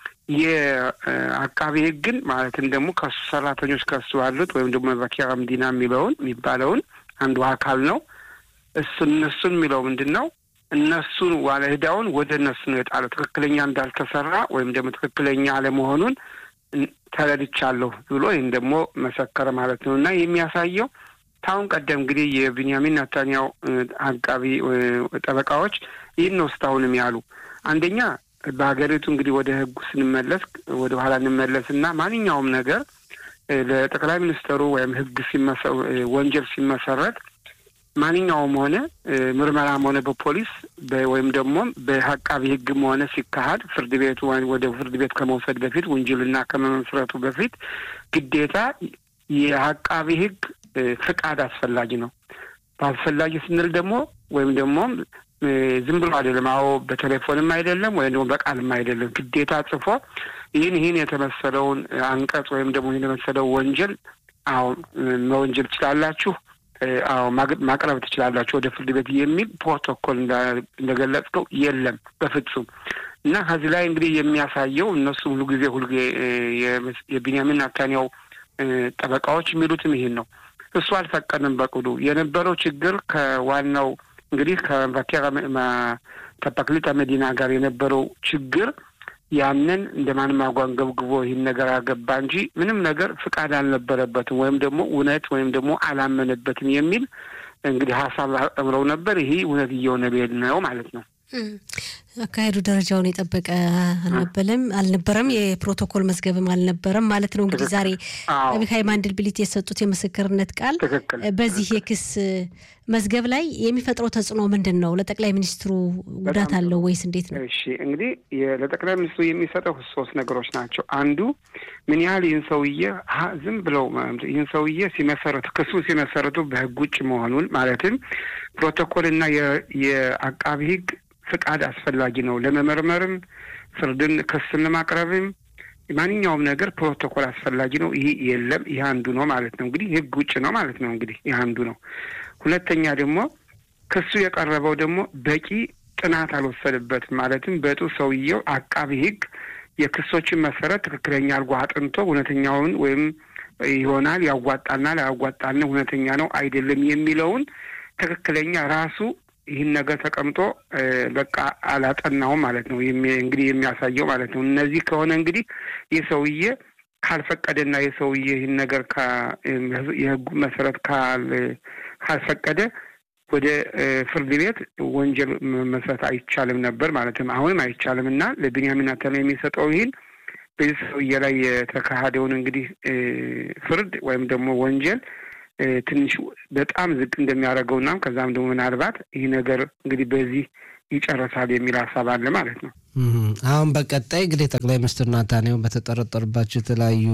የአቃቤ ሕግን ማለትም ደግሞ ከሱ ሰራተኞች ከሱ ያሉት ወይም ደግሞ መኪያ ምዲና የሚለውን የሚባለውን አንዱ አካል ነው። እሱ እነሱን የሚለው ምንድን ነው እነሱን ዋለ ዕዳውን ወደ እነሱ ነው የጣለው። ትክክለኛ እንዳልተሰራ ወይም ደግሞ ትክክለኛ አለመሆኑን ተረድቻለሁ ብሎ ይህን ደግሞ መሰከረ ማለት ነው እና የሚያሳየው ታሁን ቀደም እንግዲህ የቢንያሚን ናታንያው አቃቢ ጠበቃዎች ይህን ነው እስካሁንም ያሉ አንደኛ በሀገሪቱ እንግዲህ ወደ ህጉ ስንመለስ ወደ ኋላ እንመለስ እና ማንኛውም ነገር ለጠቅላይ ሚኒስትሩ ወይም ህግ ወንጀል ሲመሰረት ማንኛውም ሆነ ምርመራም ሆነ በፖሊስ ወይም ደግሞ በአቃቢ ህግም ሆነ ሲካሄድ ፍርድ ቤቱ ወደ ፍርድ ቤት ከመውሰድ በፊት ወንጀልና ከመመስረቱ በፊት ግዴታ የአቃቢ ህግ ፍቃድ አስፈላጊ ነው። በአስፈላጊ ስንል ደግሞ ወይም ደግሞ ዝም ብሎ አይደለም። አዎ በቴሌፎንም አይደለም ወይም ደግሞ በቃልም አይደለም። ግዴታ ጽፎ ይህን ይህን የተመሰለውን አንቀጽ ወይም ደግሞ ይህን የመሰለው ወንጀል አዎ መወንጀል ትችላላችሁ፣ አዎ ማቅረብ ትችላላችሁ ወደ ፍርድ ቤት የሚል ፕሮቶኮል እንደገለጽከው የለም በፍጹም። እና ከዚህ ላይ እንግዲህ የሚያሳየው እነሱ ሁሉ ጊዜ ሁሉ የቢንያሚን ናታንያው ጠበቃዎች የሚሉትም ይሄን ነው። እሱ አልፈቀድም በቅዱ የነበረው ችግር ከዋናው እንግዲህ ከፓክሊታ መዲና ጋር የነበረው ችግር ያንን እንደ ማንም አጓንገብግቦ ይህን ነገር አገባ እንጂ ምንም ነገር ፍቃድ አልነበረበትም ወይም ደግሞ እውነት ወይም ደግሞ አላመነበትም የሚል እንግዲህ ሀሳብ አምረው ነበር። ይሄ እውነት እየሆነ ብሄድ ነው ማለት ነው። አካሄዱ ደረጃውን የጠበቀ አልነበለም አልነበረም። የፕሮቶኮል መዝገብም አልነበረም ማለት ነው። እንግዲህ ዛሬ አቢካይ ማንድልብሊት የሰጡት የምስክርነት ቃል በዚህ የክስ መዝገብ ላይ የሚፈጥረው ተጽዕኖ ምንድን ነው? ለጠቅላይ ሚኒስትሩ ጉዳት አለው ወይስ እንዴት ነው? እሺ እንግዲህ ለጠቅላይ ሚኒስትሩ የሚሰጠው ሶስት ነገሮች ናቸው። አንዱ ምን ያህል ይህን ሰውዬ ዝም ብለው ይህን ሰውዬ ሲመሰረቱ ክሱ ሲመሰረቱ በህግ ውጭ መሆኑን ማለትም ፕሮቶኮልና የአቃቢ ህግ ፍቃድ አስፈላጊ ነው። ለመመርመርም ፍርድን ክስን ለማቅረብም ማንኛውም ነገር ፕሮቶኮል አስፈላጊ ነው። ይህ የለም። ይህ አንዱ ነው ማለት ነው። እንግዲህ ህግ ውጭ ነው ማለት ነው። እንግዲህ ይህ አንዱ ነው። ሁለተኛ ደግሞ ክሱ የቀረበው ደግሞ በቂ ጥናት አልወሰደበትም። ማለትም በጡ ሰውየው አቃቢ ህግ የክሶችን መሰረት ትክክለኛ አድርጎ አጥንቶ እውነተኛውን ወይም ይሆናል ያዋጣናል፣ አያዋጣን፣ እውነተኛ ነው አይደለም የሚለውን ትክክለኛ ራሱ ይህን ነገር ተቀምጦ በቃ አላጠናውም ማለት ነው። እንግዲህ የሚያሳየው ማለት ነው። እነዚህ ከሆነ እንግዲህ ይህ ሰውዬ ካልፈቀደና የሰውዬ ይህን ነገር የህጉ መሰረት ካልፈቀደ ወደ ፍርድ ቤት ወንጀል መመስረት አይቻልም ነበር ማለትም አሁንም አይቻልም እና ለቢንያሚን ኔታንያሁ የሚሰጠው ይህን በዚህ ሰውዬ ላይ የተካሄደውን እንግዲህ ፍርድ ወይም ደግሞ ወንጀል ትንሽ በጣም ዝቅ እንደሚያደርገው እና ከዛም ደግሞ ምናልባት ይህ ነገር እንግዲህ በዚህ ይጨረሳል የሚል ሀሳብ አለ ማለት ነው። አሁን በቀጣይ እንግዲህ ጠቅላይ ሚኒስትር ናታንያሁ በተጠረጠሩባቸው የተለያዩ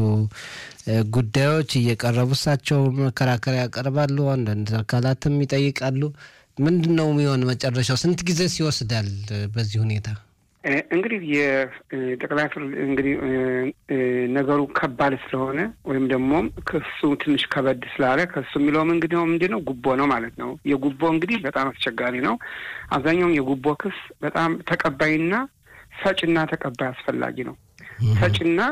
ጉዳዮች እየቀረቡ እሳቸው መከራከሪያ ያቀርባሉ፣ አንዳንድ አካላትም ይጠይቃሉ። ምንድን ነው የሚሆን መጨረሻው? ስንት ጊዜስ ይወስዳል በዚህ ሁኔታ? እንግዲህ የጠቅላይ ፍርድ እንግዲህ ነገሩ ከባድ ስለሆነ ወይም ደግሞ ክሱ ትንሽ ከበድ ስላለ ከሱ የሚለውም እንግዲህ ምንድን ነው ጉቦ ነው ማለት ነው። የጉቦ እንግዲህ በጣም አስቸጋሪ ነው። አብዛኛውም የጉቦ ክስ በጣም ተቀባይና ሰጭና ተቀባይ አስፈላጊ ነው። ሰጭና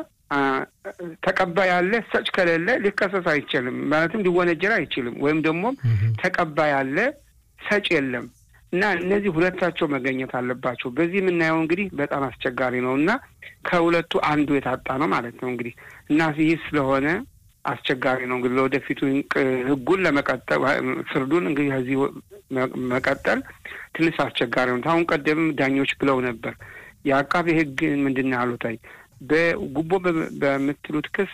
ተቀባይ አለ፣ ሰጭ ከሌለ ሊከሰስ አይችልም፣ ማለትም ሊወነጀል አይችልም። ወይም ደግሞ ተቀባይ አለ፣ ሰጭ የለም እና እነዚህ ሁለታቸው መገኘት አለባቸው። በዚህ የምናየው እንግዲህ በጣም አስቸጋሪ ነው እና ከሁለቱ አንዱ የታጣ ነው ማለት ነው እንግዲህ እና ይህ ስለሆነ አስቸጋሪ ነው እንግዲህ ለወደፊቱ ሕጉን ለመቀጠል ፍርዱን እንግዲህ ከዚህ መቀጠል ትንሽ አስቸጋሪ ነው። አሁን ቀደም ዳኞች ብለው ነበር የአቃቤ ሕግ ምንድን ነው ያሉት በጉቦ በምትሉት ክስ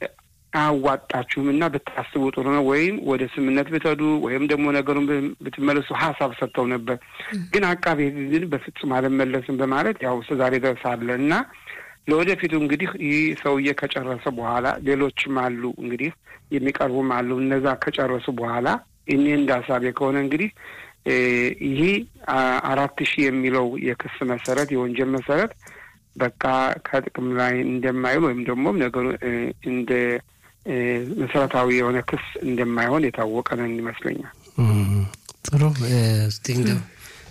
አያዋጣችሁም እና ብታስቡ ጥሩ ነው፣ ወይም ወደ ስምነት ብትሄዱ ወይም ደግሞ ነገሩን ብትመለሱ ሀሳብ ሰጥተው ነበር። ግን አቃቤ ሕግ ግን በፍጹም አልመለስም በማለት ያው እስከዛሬ ድረስ አለ እና ለወደፊቱ እንግዲህ ይህ ሰውዬ ከጨረሰ በኋላ ሌሎችም አሉ እንግዲህ የሚቀርቡም አሉ። እነዛ ከጨረሱ በኋላ እኔ እንደ ሀሳቤ ከሆነ እንግዲህ ይህ አራት ሺህ የሚለው የክስ መሰረት የወንጀል መሰረት በቃ ከጥቅም ላይ እንደማይውል ወይም ደግሞ ነገሩ እንደ መሰረታዊ የሆነ ክስ እንደማይሆን የታወቀ ነን ይመስለኛል። ጥሩ እስቲ እንደው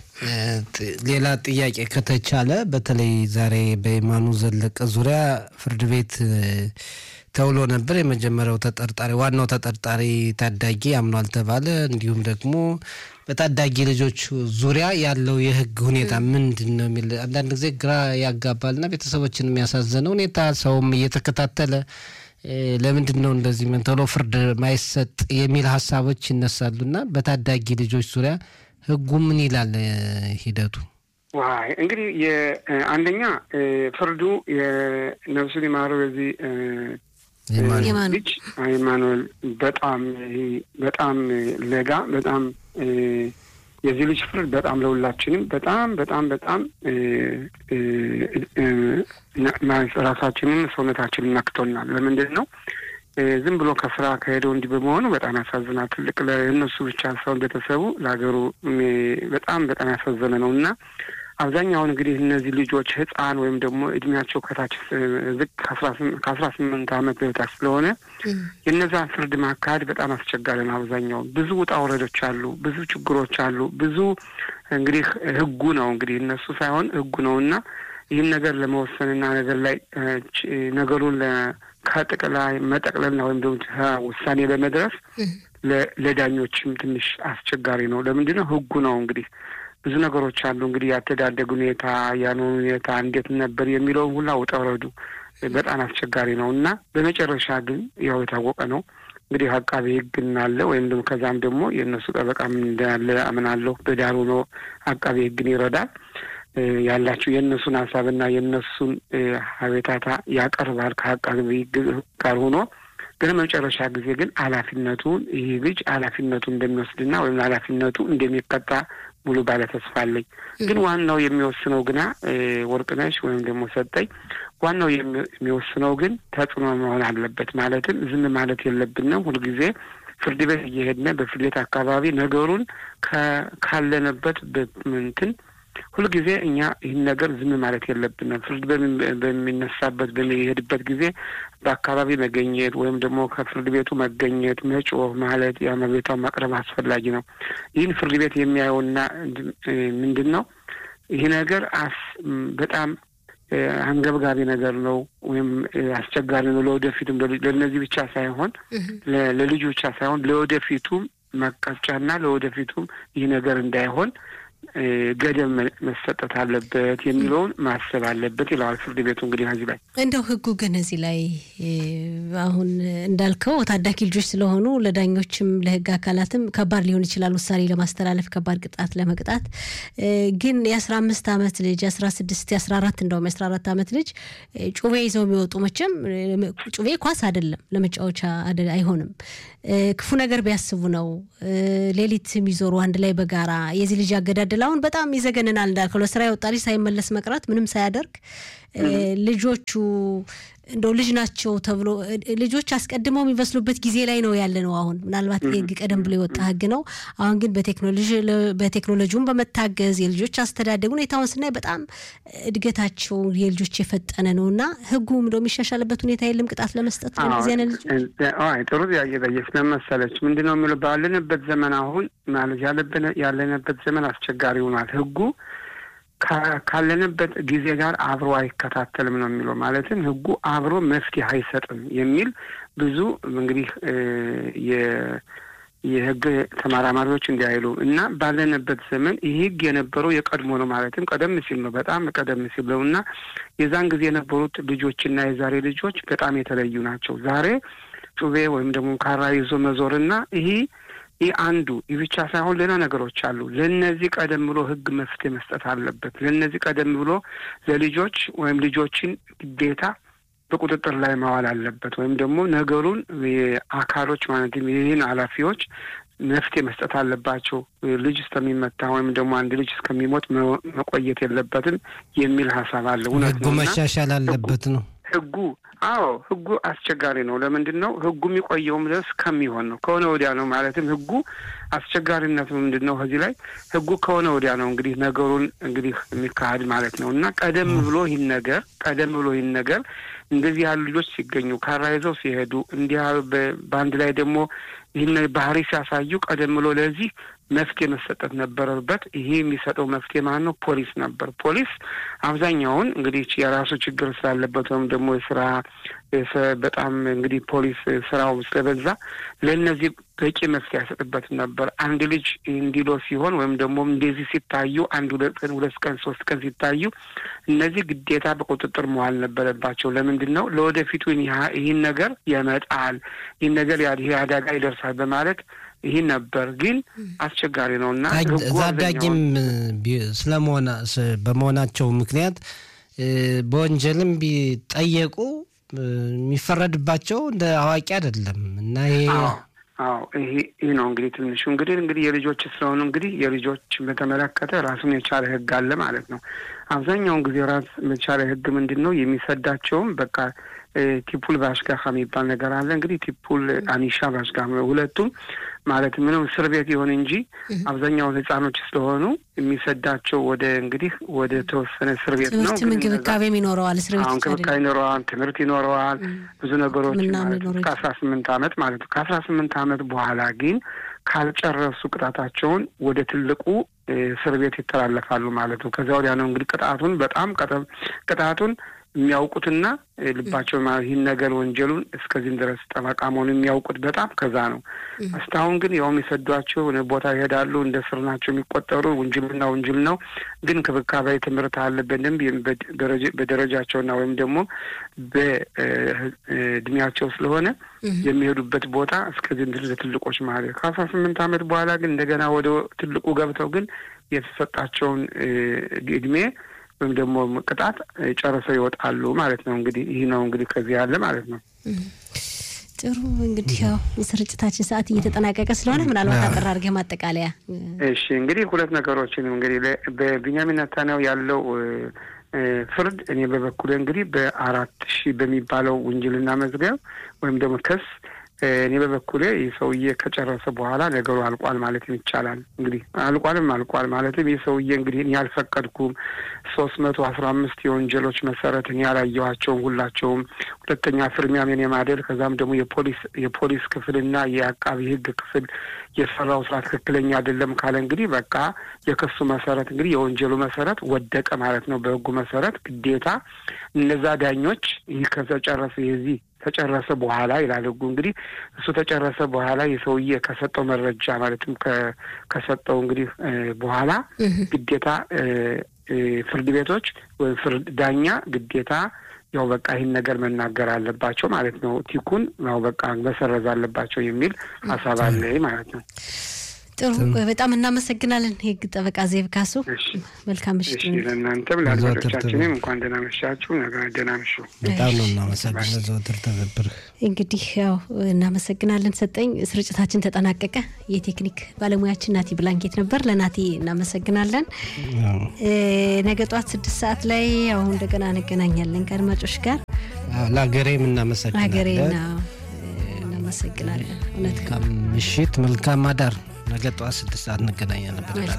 ሌላ ጥያቄ ከተቻለ በተለይ ዛሬ በየማኑ ዘለቀ ዙሪያ ፍርድ ቤት ተውሎ ነበር። የመጀመሪያው ተጠርጣሪ ዋናው ተጠርጣሪ ታዳጊ አምኗል ተባለ። እንዲሁም ደግሞ በታዳጊ ልጆች ዙሪያ ያለው የሕግ ሁኔታ ምንድን ነው የሚል አንዳንድ ጊዜ ግራ ያጋባልና ቤተሰቦችን የሚያሳዝነ ሁኔታ ሰውም እየተከታተለ ለምንድን ነው እንደዚህ ምን ቶሎ ፍርድ ማይሰጥ የሚል ሀሳቦች ይነሳሉና በታዳጊ ልጆች ዙሪያ ሕጉ ምን ይላል ሂደቱ? ዋይ እንግዲህ የአንደኛ ፍርዱ የነፍሱን የማረው የዚህ ልጅ ሃይማኖል በጣም በጣም ለጋ በጣም የዚህ ልጅ ፍርድ በጣም ለሁላችንም በጣም በጣም በጣም ራሳችንን ሰውነታችንን ነክቶናል። ለምንድን ነው ዝም ብሎ ከስራ ከሄደው እንዲህ በመሆኑ በጣም ያሳዝናል። ትልቅ ለእነሱ ብቻ ሳይሆን ቤተሰቡ ለሀገሩ በጣም በጣም ያሳዘነ ነው እና አብዛኛውን እንግዲህ እነዚህ ልጆች ህፃን ወይም ደግሞ እድሜያቸው ከታች ዝቅ ከአስራ ስምንት ዓመት በታች ስለሆነ የእነዛን ፍርድ ማካሄድ በጣም አስቸጋሪ ነው። አብዛኛውን ብዙ ውጣ ውረዶች አሉ፣ ብዙ ችግሮች አሉ። ብዙ እንግዲህ ህጉ ነው እንግዲህ እነሱ ሳይሆን ህጉ ነው እና ይህን ነገር ለመወሰንና ነገር ላይ ነገሩን ከጥቅላይ መጠቅለልና ወይም ደግሞ ውሳኔ ለመድረስ ለዳኞችም ትንሽ አስቸጋሪ ነው። ለምንድን ነው ህጉ ነው እንግዲህ ብዙ ነገሮች አሉ እንግዲህ ያተዳደግ ሁኔታ ያንን ሁኔታ እንዴት ነበር የሚለውን ሁላ ውጣ ውረዱ በጣም አስቸጋሪ ነው እና በመጨረሻ ግን ያው የታወቀ ነው እንግዲህ አቃቤ ህግ እናለ ወይም ደግሞ ከዛም ደግሞ የእነሱ ጠበቃም እንዳለ አምናለሁ። በዳር ሆኖ አቃቤ ህግን ይረዳል ያላቸው የእነሱን ሀሳብና የእነሱን ሀቤታታ ያቀርባል ከአቃቤ ህግ ጋር ሆኖ ግን መጨረሻ ጊዜ ግን ኃላፊነቱን ይህ ልጅ ኃላፊነቱ እንደሚወስድና ወይም ኃላፊነቱ እንደሚቀጣ ሙሉ ባለ ተስፋ አለኝ። ግን ዋናው የሚወስነው ግና ወርቅነሽ ወይም ደግሞ ሰጠኝ ዋናው የሚወስነው ግን ተጽዕኖ መሆን አለበት። ማለትም ዝም ማለት የለብንም። ሁልጊዜ ፍርድ ቤት እየሄድን በፍርድ ቤት አካባቢ ነገሩን ካለንበት እንትን ሁልጊዜ እኛ ይህን ነገር ዝም ማለት የለብንም። ፍርድ በሚነሳበት በሚሄድበት ጊዜ በአካባቢ መገኘት ወይም ደግሞ ከፍርድ ቤቱ መገኘት፣ መጮህ ማለት የአመቤታውን ማቅረብ አስፈላጊ ነው። ይህን ፍርድ ቤት የሚያየውና ምንድን ነው ይህ ነገር አስ በጣም አንገብጋቢ ነገር ነው ወይም አስቸጋሪ ነው። ለወደፊቱም ለእነዚህ ብቻ ሳይሆን ለልጁ ብቻ ሳይሆን ለወደፊቱም መቀጫና ለወደፊቱም ይህ ነገር እንዳይሆን ገደብ መሰጠት አለበት የሚለውን ማሰብ አለበት ይለዋል ፍርድ ቤቱ። እንግዲህ እዚህ ላይ እንደው ህጉ ግን እዚህ ላይ አሁን እንዳልከው ታዳጊ ልጆች ስለሆኑ ለዳኞችም ለህግ አካላትም ከባድ ሊሆን ይችላል ውሳኔ ለማስተላለፍ ከባድ ቅጣት ለመቅጣት። ግን የአስራ አምስት አመት ልጅ የአስራ ስድስት የአስራ አራት እንደውም የአስራ አራት አመት ልጅ ጩቤ ይዘው የሚወጡ መቼም ጩቤ ኳስ አይደለም ለመጫወቻ አይሆንም። ክፉ ነገር ቢያስቡ ነው ሌሊት የሚዞሩ አንድ ላይ በጋራ የዚህ ልጅ አገዳደል አሁን በጣም ይዘገንናል። እንዳልከው ለስራ የወጣ ልጅ ሳይመለስ መቅረት ምንም ሳያደርግ ልጆቹ እንደው ልጅ ናቸው ተብሎ ልጆች አስቀድመው የሚበስሉበት ጊዜ ላይ ነው ያለ ነው። አሁን ምናልባት ህግ ቀደም ብሎ የወጣ ህግ ነው። አሁን ግን በቴክኖሎጂውን በመታገዝ የልጆች አስተዳደግ ሁኔታውን ስናይ በጣም እድገታቸው የልጆች የፈጠነ ነው እና ህጉም እንደው የሚሻሻልበት ሁኔታ የለም ቅጣት ለመስጠት ለዚህ አይነት ልጆች። ጥሩ ጥያቄ ጠየቅሽ። መሰለች ምንድን ነው የሚለው ባለንበት ዘመን አሁን ማለት ያለንበት ዘመን አስቸጋሪ ሆኗል ህጉ ካለንበት ጊዜ ጋር አብሮ አይከታተልም ነው የሚለው። ማለትም ህጉ አብሮ መፍትሄ አይሰጥም የሚል ብዙ እንግዲህ የህግ ተመራማሪዎች እንዲያይሉ እና ባለንበት ዘመን ይህ ህግ የነበረው የቀድሞ ነው። ማለትም ቀደም ሲል ነው፣ በጣም ቀደም ሲል ነው እና የዛን ጊዜ የነበሩት ልጆችና የዛሬ ልጆች በጣም የተለዩ ናቸው። ዛሬ ጩቤ ወይም ደግሞ ካራ ይዞ መዞርና ይሄ ይህ አንዱ ይህ ብቻ ሳይሆን ሌላ ነገሮች አሉ። ለእነዚህ ቀደም ብሎ ህግ መፍትሄ መስጠት አለበት። ለእነዚህ ቀደም ብሎ ለልጆች ወይም ልጆችን ግዴታ በቁጥጥር ላይ ማዋል አለበት። ወይም ደግሞ ነገሩን አካሎች ማለትም ይህን ኃላፊዎች መፍትሄ መስጠት አለባቸው። ልጅ እስከሚመታ ወይም ደግሞ አንድ ልጅ እስከሚሞት መቆየት የለበትም የሚል ሀሳብ አለ። እውነት ህጉ መሻሻል አለበት ነው ህጉ አዎ ህጉ አስቸጋሪ ነው። ለምንድን ነው ህጉ የሚቆየውም ድረስ ከሚሆን ነው ከሆነ ወዲያ ነው። ማለትም ህጉ አስቸጋሪነቱ ምንድን ነው? ከዚህ ላይ ህጉ ከሆነ ወዲያ ነው እንግዲህ ነገሩን እንግዲህ የሚካሄድ ማለት ነው እና ቀደም ብሎ ይህን ነገር ቀደም ብሎ ይህን ነገር እንደዚህ ያሉ ልጆች ሲገኙ ካራ ይዘው ሲሄዱ እንዲህ በአንድ ላይ ደግሞ ይህን ባህሪ ሲያሳዩ ቀደም ብሎ ለዚህ መፍትሄ መሰጠት ነበረበት። ይሄ የሚሰጠው መፍትሄ ማለት ነው ፖሊስ ነበር። ፖሊስ አብዛኛውን እንግዲህ የራሱ ችግር ስላለበት ወይም ደግሞ የስራ በጣም እንግዲህ ፖሊስ ስራው ስለበዛ ለእነዚህ በቂ መፍትሄ አይሰጥበት ነበር። አንድ ልጅ እንዲሎ ሲሆን ወይም ደግሞ እንደዚህ ሲታዩ አንድ ሁለት ቀን ሁለት ቀን ሶስት ቀን ሲታዩ እነዚህ ግዴታ በቁጥጥር መዋል ነበረባቸው። ለምንድን ነው ለወደፊቱ ይህን ነገር ያመጣል፣ ይህን ነገር ይህ አደጋ ይደርሳል በማለት ይህ ነበር። ግን አስቸጋሪ ነው እና ታዳጊም ስለመሆና በመሆናቸው ምክንያት በወንጀልም ቢጠየቁ የሚፈረድባቸው እንደ አዋቂ አይደለም እና ይሄ አዎ ይሄ ይህ ነው እንግዲህ ትንሹ እንግዲህ እንግዲህ የልጆች ስለሆኑ እንግዲህ የልጆች በተመለከተ ራሱን የቻለ ሕግ አለ ማለት ነው። አብዛኛውን ጊዜ ራስ የቻለ ሕግ ምንድን ነው የሚሰዳቸውም በቃ ቲፑል ባሽጋኻ የሚባል ነገር አለ። እንግዲህ ቲፑል አኒሻ ባሽጋ ሁለቱም ማለት ምንም እስር ቤት ይሁን እንጂ አብዛኛውን ህጻኖች ስለሆኑ የሚሰዳቸው ወደ እንግዲህ ወደ ተወሰነ እስር ቤት ነው። ትምህርት እንክብካቤም ይኖረዋል። እስር ቤት እንክብካቤ ይኖረዋል። ትምህርት ይኖረዋል። ብዙ ነገሮች ማለት ነው። ከአስራ ስምንት አመት ማለት ነው። ከአስራ ስምንት አመት በኋላ ግን ካልጨረሱ ቅጣታቸውን ወደ ትልቁ እስር ቤት ይተላለፋሉ ማለት ነው። ከዚያ ወዲያ ነው እንግዲህ ቅጣቱን በጣም ቅጣቱን የሚያውቁትና ልባቸው ይህን ነገር ወንጀሉን እስከዚህም ድረስ ጠበቃ መሆኑ የሚያውቁት በጣም ከዛ ነው። እስካሁን ግን ያውም የሰዷቸው ቦታ ይሄዳሉ እንደ ስር ናቸው የሚቆጠሩ ውንጅልና ውንጅል ነው። ግን ክብካቤ ትምህርት አለ በደንብ በደረጃቸውና ወይም ደግሞ በእድሜያቸው ስለሆነ የሚሄዱበት ቦታ እስከዚህም ድረስ ለትልቆች ማለት ከአስራ ስምንት አመት በኋላ ግን እንደገና ወደ ትልቁ ገብተው ግን የተሰጣቸውን እድሜ ወይም ደግሞ ቅጣት ጨርሰው ይወጣሉ ማለት ነው። እንግዲህ ይህ ነው እንግዲህ ከዚህ ያለ ማለት ነው። ጥሩ እንግዲህ ያው የስርጭታችን ሰዓት እየተጠናቀቀ ስለሆነ ምናልባት አጠር አድርገህ ማጠቃለያ። እሺ እንግዲህ ሁለት ነገሮችን እንግዲህ በቢንያሚን ኔታንያሁ ያለው ፍርድ እኔ በበኩሌ እንግዲህ በአራት ሺህ በሚባለው ውንጅልና መዝገብ ወይም ደግሞ ክስ እኔ በበኩሌ ይህ ሰውዬ ከጨረሰ በኋላ ነገሩ አልቋል ማለትም ይቻላል። እንግዲህ አልቋልም አልቋል ማለትም ይህ ሰውዬ እንግዲህ እኔ ያልፈቀድኩም ሶስት መቶ አስራ አምስት የወንጀሎች መሰረት እኔ ያላየኋቸውም ሁላቸውም ሁለተኛ ፍርሚያም የኔ ማደል ከዛም ደግሞ የፖሊስ የፖሊስ ክፍልና የአቃቢ ሕግ ክፍል የሰራው ስራ ትክክለኛ አይደለም ካለ እንግዲህ በቃ የክሱ መሰረት እንግዲህ የወንጀሉ መሰረት ወደቀ ማለት ነው። በሕጉ መሰረት ግዴታ እነዛ ዳኞች ይህ ከተጨረሰ የዚህ ተጨረሰ በኋላ ይላል ህጉ። እንግዲህ እሱ ተጨረሰ በኋላ የሰውዬ ከሰጠው መረጃ ማለትም ከሰጠው እንግዲህ በኋላ ግዴታ ፍርድ ቤቶች ወይም ፍርድ ዳኛ ግዴታ ያው በቃ ይህን ነገር መናገር አለባቸው ማለት ነው። ቲኩን ያው በቃ መሰረዝ አለባቸው የሚል ሀሳብ አለ ማለት ነው። ጥሩ፣ በጣም እናመሰግናለን የህግ ጠበቃ ዜብ ካሱ። መልካም ምሽት። ለእናንተም ለአድማጮቻችንም እንኳን ደህና መሻችሁ። ደህና ምሹ። በጣም ነው እናመሰግናለን። ዘወትር ትብብር እንግዲህ ያው እናመሰግናለን። ሰጠኝ ስርጭታችን ተጠናቀቀ። የቴክኒክ ባለሙያችን ናቲ ብላንኬት ነበር። ለናቲ እናመሰግናለን። ነገ ጠዋት ስድስት ሰዓት ላይ አሁን እንደገና እንገናኛለን ከአድማጮች ጋር ለሀገሬም እናመሰግናለን። ለሀገሬና እናመሰግናለን። እውነት መልካም ምሽት፣ መልካም አዳር። ነገ ጠዋት ስድስት ሰዓት እንገናኛለን።